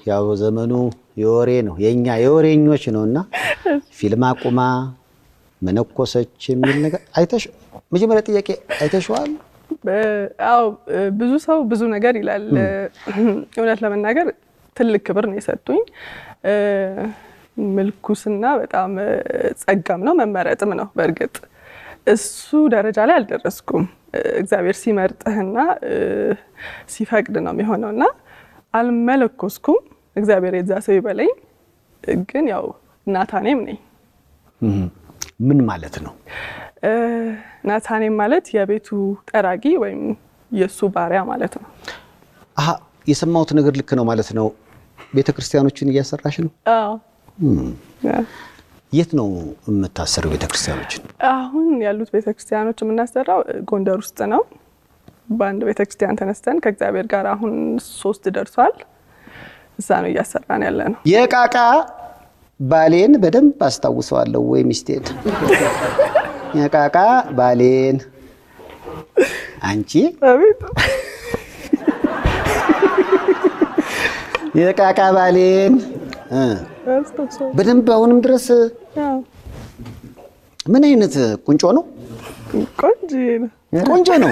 ያው ዘመኑ የወሬ ነው የኛ የወሬኞች ነው እና ፊልም አቁማ መነኮሰች የሚል ነገር አይተሽ መጀመሪያ ጥያቄ አይተሽዋል? አዎ ብዙ ሰው ብዙ ነገር ይላል። እውነት ለመናገር ትልቅ ክብር ነው የሰጡኝ። ምልኩስና በጣም ጸጋም ነው መመረጥም ነው። በእርግጥ እሱ ደረጃ ላይ አልደረስኩም። እግዚአብሔር ሲመርጥህና ሲፈቅድ ነው የሚሆነው እና አልመለኮስኩም። እግዚአብሔር የዛ ሰው ይበለኝ። ግን ያው ናታኔም ነኝ። ምን ማለት ነው? ናታኔም ማለት የቤቱ ጠራጊ ወይም የእሱ ባሪያ ማለት ነው። አሀ የሰማሁት ነገር ልክ ነው ማለት ነው። ቤተ ክርስቲያኖችን እያሰራሽ ነው? አዎ። የት ነው የምታሰረው ቤተ ክርስቲያኖችን? አሁን ያሉት ቤተ ክርስቲያኖች የምናሰራው ጎንደር ውስጥ ነው። በአንድ ቤተ ክርስቲያን ተነስተን ከእግዚአብሔር ጋር አሁን ሶስት ደርሷል። እዛ ነው እያሰራን ያለ ነው። የቃቃ ባሌን በደንብ አስታውሰዋለሁ ወይ ሚስቴን የቃቃ ባሌን አንቺ አቤት የቃቃ ባሌን እ አስታውሰዋለሁ። በደንብ አሁንም ድረስ አዎ፣ ምን አይነት ቁንጮ ነው? ቆንጆ ነው። ቆንጆ ነው።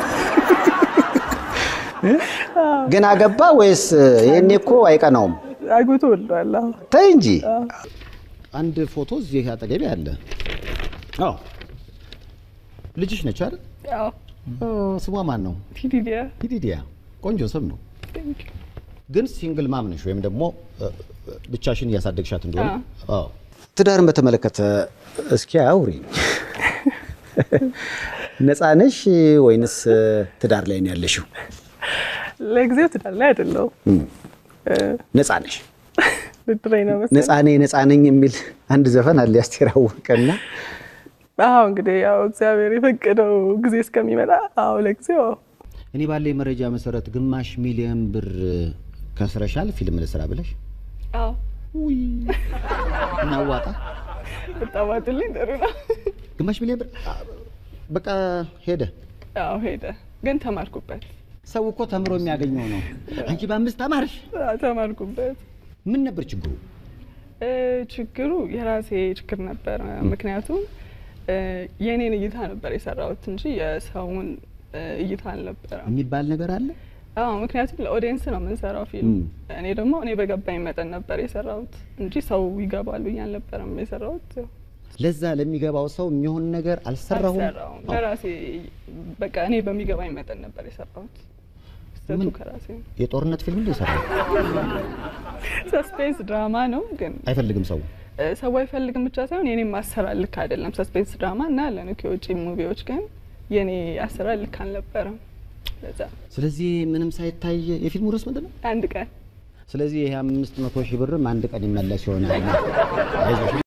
ግን አገባ ወይስ ይሄኔ እኮ አይቀናውም? አግብቶ ወልዷል። አዎ። ተይ እንጂ። አንድ ፎቶ እዚህ አጠገቤ አለ። አዎ ልጅሽ ነች አይደል? አዎ። ስሟ ማን ነው? ቲዲዲያ ሂዲዲያ። ቆንጆ ስም ነው። ግን ሲንግል ማም ነሽ ወይም ደግሞ ብቻሽን እያሳደግሻት እንደሆነ። አዎ። ትዳርን በተመለከተ እስኪ አውሪ። ነፃ ነሽ ወይንስ ትዳር ላይ ነው ያለሽው? ለጊዜው ትዳር ላይ አይደለሁም። ነፃ ነሽ? ብድረኝ ነው መሰለኝ። ነፃ ነኝ ነፃ ነኝ የሚል አንድ ዘፈን አለ የአስቴር አወቀና አዎ እንግዲህ ያው እግዚአብሔር የፈቀደው ጊዜ እስከሚመጣ አዎ ለጊዜው አዎ። እኔ ባለኝ መረጃ መሰረት ግማሽ ሚሊዮን ብር ከስረሻል ፊልም ልስራ ብለሽ አዎ እናዋጣ ብታዋጡልኝ ጥሩ ነው። ግማሽ ሚሊዮን ብር አ፣ በቃ ሄደ። አዎ ሄደ፣ ግን ተማርኩበት። ሰው እኮ ተምሮ የሚያገኘው ነው። አንቺ በአምስት ተማርሽ። አዎ፣ ተማርኩበት። ምን ነበር ችግሩ? እ፣ ችግሩ የራሴ ችግር ነበር። ምክንያቱም እ፣ የእኔን እይታ ነበር የሰራሁት እንጂ የሰውን እ፣ እይታ አልነበረም። የሚባል ነገር አለ። አዎ ምክንያቱም ለኦዲየንስ ነው የምንሰራው ፊልም። ም። እኔ ደግሞ እኔ በገባኝ መጠን ነበር የሰራሁት እንጂ ሰው ይገባሉ ብዬ አልነበረም የሰራሁት። ለዛ ለሚገባው ሰው የሚሆን ነገር አልሰራሁም። አልሰራሁም። ለራሴ በቃ እኔ በሚገባኝ መጠን ነበር የሰራሁት። ስህተቱ ምን? ከራሴ ነው። የጦርነት ፊልም እንደ ይሰራል ሰስፔንስ ድራማ ነው ግን አይፈልግም ሰው። እ፣ ሰው አይፈልግም ብቻ ሳይሆን የኔም አሰራር ልክ አይደለም። ሰስፔንስ ድራማ እና ያለን የውጭ ሙቪዎች ግን የኔ አሰራር ልክ አልነበረም። ለዛ ስለዚህ ምንም ሳይታይ የፊልሙ ርዕስ ምንድን ነው? አንድ ቀን ስለዚህ ይሄ አምስት መቶ ሺህ ብርም አንድ ቀን ይመለስ ይሆናል። አይዞሽ